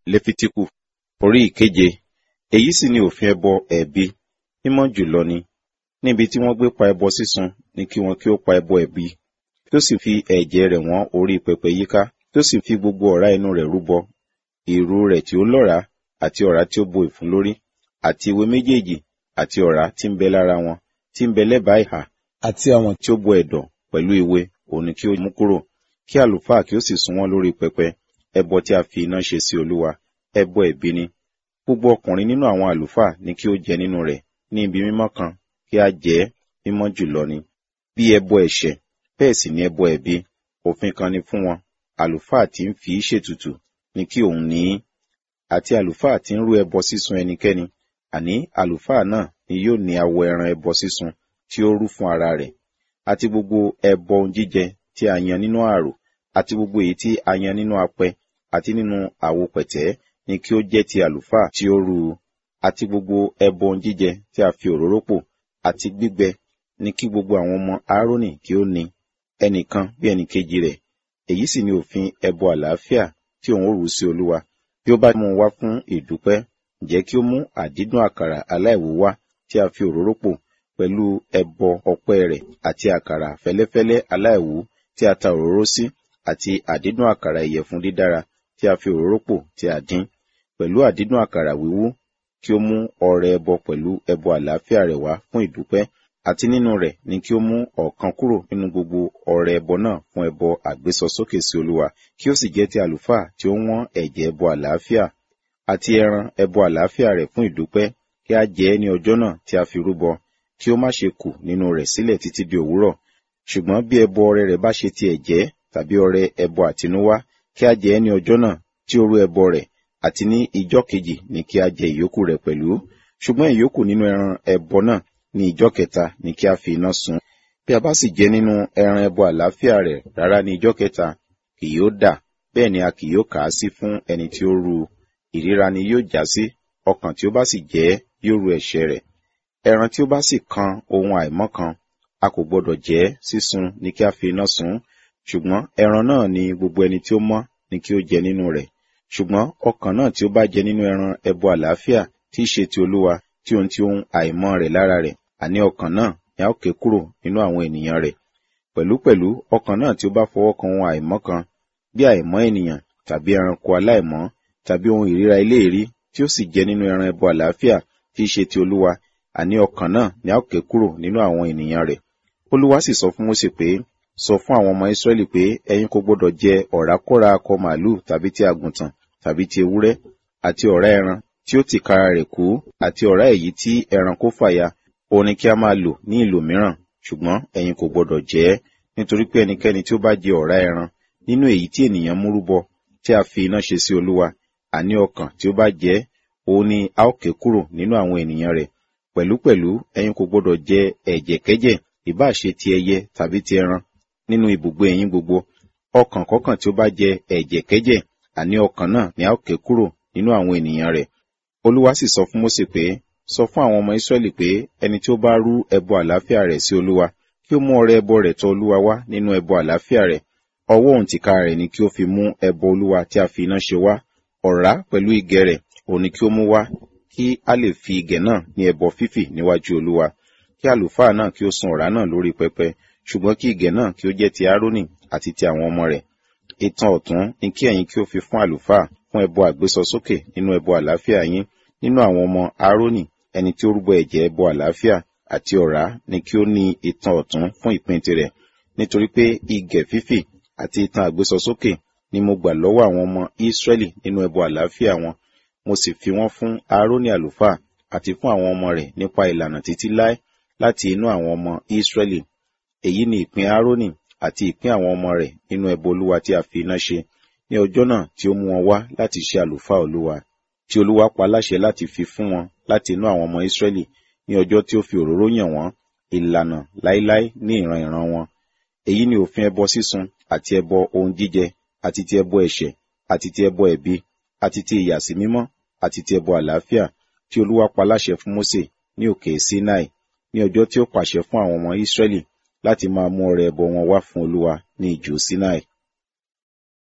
lẹ́fítíkù orí ìkeje èyí sì ni òfin ẹbọ ẹ̀bi mímọ́ jùlọ ni níbi tí wọ́n gbé pa ẹbọ sísun ni kí wọn kí ó pa ẹbọ ẹ̀bi kí ó sì fi ẹ̀jẹ̀ rẹ̀ wọ́n orí pẹpẹ yíká kí ó sì fi gbogbo ọ̀rá inú rẹ̀ rúbọ ìrù rẹ̀ tí ó lọ́ràá àti ọ̀rá tí ó bo ìfun lórí àti ewé méjèèjì àti ọ̀rá tí ń bẹ lára wọn tí ń bẹ lẹ́bàá ìhà àti àwọn tí ó bo ẹ̀dọ̀ pẹ̀lú ewé òun ni kí ó mú kúrò kí àlùfáà kí ó sì sun wọ́n lórí pẹpẹ ẹbọ tí a fi iná ṣe sí olúwa ẹbọ ẹ̀bi ni gbogbo ọkùnrin nínú àwọn àlùfáà ni kí ó jẹ nínú rẹ̀ ní ibi mímọ́ kan kí a jẹ ẹ́ mímọ́ jùlọ ni bí ẹbọ ẹ̀ṣẹ̀ bẹ́ẹ̀ sì ni ẹbọ ẹ̀bi òfin kan ni fún wọn àlùfáà tí ń fi í ṣètùtù ni kí òun ní í àti àlùfáà tí ń rú ẹbọ sísun ẹnikẹ́ni àní àlùfáà náà ni yóò ní awọ ẹran ẹbọ sísun tí ó rú fún ara rẹ̀ àti gbogbo ẹbọ ohun jíjẹ tí a yan nínú ààrò àti gbogbo èyí tí a yan nínú apẹ àti nínú àwo pẹ̀tẹ́ ni kí ó jẹ́ ti àlùfáà tí ó rú u àti gbogbo ẹbọ ohun jíjẹ tí a fi òróró pò àti gbígbẹ ni kí gbogbo àwọn ọmọ Áárónì kí ó ní ẹnìkan bí ẹnìkejì rẹ̀ èyí sì ni òfin ẹbọ àlàáfíà tí òun ó rú sí Olúwa bí ó bá mú un wá fún ìdúpẹ́ ǹjẹ́ kí ó mú àdídùn àkàrà aláìwú wá tí a fi òróró pò pẹ̀lú ẹbọ ọpẹ́ rẹ̀ àti àkàrà fẹ́lẹ́fẹ́lẹ́ aláìwú tí a ta òróró sí àti àdídùn àkàrà ìyẹ̀fun dídára tí a fi òróró pò tí a dín pẹ̀lú àdídùn àkàrà wíwú kí ó mú ọrẹ ẹbọ pẹ̀lú ẹbọ àlàáfíà rẹ̀ wá fún ìdúpẹ́ àti nínú rẹ̀ ni kí ó mú ọ̀kan kúrò nínú gbogbo ọrẹ ẹbọ náà fún ẹbọ àgbésọsókè sí Olúwa kí ó sì jẹ́ ti àlùfáà tí ó wọ́n ẹ̀jẹ̀ ẹbọ àlàáfíà àti ẹran ẹbọ àlàáfíà rẹ̀ fún ìdúpẹ́ kí a jẹ ẹ́ ní ọjọ́ náà tí a fi rúbọ kí ó má ṣe kù nínú rẹ̀ sílẹ̀ títí di òwúrọ̀ ṣùgbọ́n bí ẹbọ ọrẹ rẹ̀ bá ṣe ti ẹ̀jẹ́ tàbí ọrẹ ẹbọ àtinúwá kí a jẹ ẹ́ ní ọjọ́ náà tí ó rú ẹbọ rẹ̀ àti ní ìjọ́ kejì ni kí a jẹ ìyókù rẹ̀ pẹ̀lú ṣùgbọ́n ìyókù nínú ẹran ẹbọ náà ní ìjọ́ kẹta ni kí a fi iná sun bí a bá sì jẹ nínú ẹran ẹbọ àlàáfíà rẹ̀ rárá ní ìjọ́ kẹta kì yóò dà bẹ́ẹ̀ ni a kì yóò kà á sí fún ẹni tí ó rú ìríra ni yóò já sí ọkàn tí ó bá sì jẹ yóò rú ẹ̀ṣẹ̀ rẹ̀ ẹran tí ó bá sì kan ohun àìmọ́ kan a kò gbọdọ̀ jẹ sísun ni kí a fi iná sun ṣùgbọ́n ẹran náà ni gbogbo ẹni tí ó mọ́ ni kí ó jẹ nínú rẹ̀ ṣùgbọ́n ọkàn náà tí ó bá jẹ nínú ẹran ẹbọ àlàáfíà tí í ṣe ti olúwa tí ohun tí ohun àìmọ́ rẹ̀ lára rẹ̀ àní ọkàn náà ni a ó ké kúrò nínú àwọn ènìyàn rẹ̀ pẹ̀lúpẹ̀lú ọkàn náà tí ó bá fọwọ́ kan ohun àìmọ́ kan bí àìmọ́ ènìyàn tàbí ẹranko aláìmọ́ tàbí ohun ìríra eléèrí tí ó sì jẹ nínú ẹran ẹbọ àlàáfíà tí í ṣe ti olúwa àní ọkàn náà ni a ó ké kúrò nínú àwọn ènìyàn rẹ̀ olúwa sì sọ fún Mósè pé sọ fún àwọn ọmọ Ísírẹ́lì pé ẹ̀yin kò gbọdọ̀ jẹ ọ̀rákọ́ra akọ màálù tàbí ti àgùntàn tàbí ti ewúrẹ́ àti ọ̀rá ẹran tí ó tìkára rẹ̀ kú àti ọ̀rá èyí tí ẹran kó fàya òun ni kí a máa lò ní ìlò mìíràn ṣùgbọ́n ẹ̀yin kò gbọdọ̀ jẹ ẹ́ nítorí pé ẹnikẹ́ni tí ó bá jẹ ọ̀rá ẹran nínú èyí tí ènìyàn mú rúbọ tí a fi iná ṣe sí olúwa àní ọkàn tí ó bá jẹ òun ni a ó ké kúrò nínú àwọn ènìyàn rẹ̀ pẹ̀lúpẹ̀lú ẹ̀yin kò gbọdọ̀ jẹ ẹ̀jẹ̀kẹ́jẹ̀ ìbáà ṣe ti ẹyẹ tàbí ti ẹran nínú ibùgbé ẹ̀yin gbogbo ọkàn kọ̀ọ̀kan tí ó bá jẹ ẹ̀jẹ̀kẹ́jẹ̀ àní ọkàn náà ni a ó ké kúrò nínú àwọn ènìyàn rẹ̀ olúwa sì sọ fún Mósè pé sọ fún àwọn ọmọ Ísírẹ́lì pé ẹni tí ó bá rú ẹbọ àlàáfíà rẹ̀ sí olúwa kí ó mú ọrẹ ẹbọ rẹ̀ tọ̀ olúwa wá nínú ẹbọ àlàáfíà rẹ̀ ọwọ́ òun tìka rẹ̀ ni kí ó fi mú ẹbọ olúwa tí a fi iná ṣe wá ọ̀rá pẹ̀lú igẹ̀ rẹ̀ òun ni kí ó mú wá kí a lè fi igẹ̀ náà ní ẹbọ fífì níwájú olúwa kí àlùfáà náà kí ó sun ọ̀rá náà lórí pẹpẹ ṣùgbọ́n kí igẹ̀ náà kí ó jẹ́ ti Árónì àti ti àwọn ọmọ rẹ̀ ìtàn ọ̀tún ni kí ẹ̀yin kí ó fi fún àlùfáà fún ẹbọ àgbésọsókè nínú ẹbọ àlàáfíà yín nínú àwọn ọmọ Árónì ẹni tí ó rúbọ ẹ̀jẹ̀ ẹbọ àlàáfíà àti ọ̀rá ni kí ó ní ìtàn ọ̀tún fún ìpín tirẹ̀ nítorí pé igẹ̀ fífì àti ìtàn àgbésọsókè ni mo gbà lọ́wọ́ àwọn ọmọ Ísírẹ́lì nínú ẹbọ àlàáfíà wọn mo sì fi wọ́n fún Árónì àlùfáà àti fún àwọn ọmọ rẹ̀ nípa ìlànà títí láé láti inú àwọn ọmọ Ísírẹ́lì èyí ni ìpín Árónì àti ìpín àwọn ọmọ rẹ̀ nínú ẹbọ olúwa tí a fi iná ṣe ní ọjọ́ náà tí ó mú wọn wá láti ṣe àlùfáà olúwa tí olúwa pa láṣẹ láti fi fún wọn láti inú àwọn ọmọ Ísírẹ́lì ní ọjọ́ tí ó fi òróró yàn wọ́n ìlànà láíláí ní ìran ìran wọn èyí ni òfin ẹbọ sísun àti ẹbọ ohun jíjẹ àti ti ẹbọ ẹ̀ṣẹ̀ àti ti ẹbọ ẹ̀bi àti ti ìyàsímímọ́ àti ti ẹbọ àlàáfíà tí olúwa pa láṣẹ fún Mósè ní òkè Sinai ní ọjọ́ tí ó pàṣẹ fún àwọn ọmọ Ísírẹ́lì láti máa mú ọrẹ ẹbọ wọn wá fún olúwa ní ijù Sinai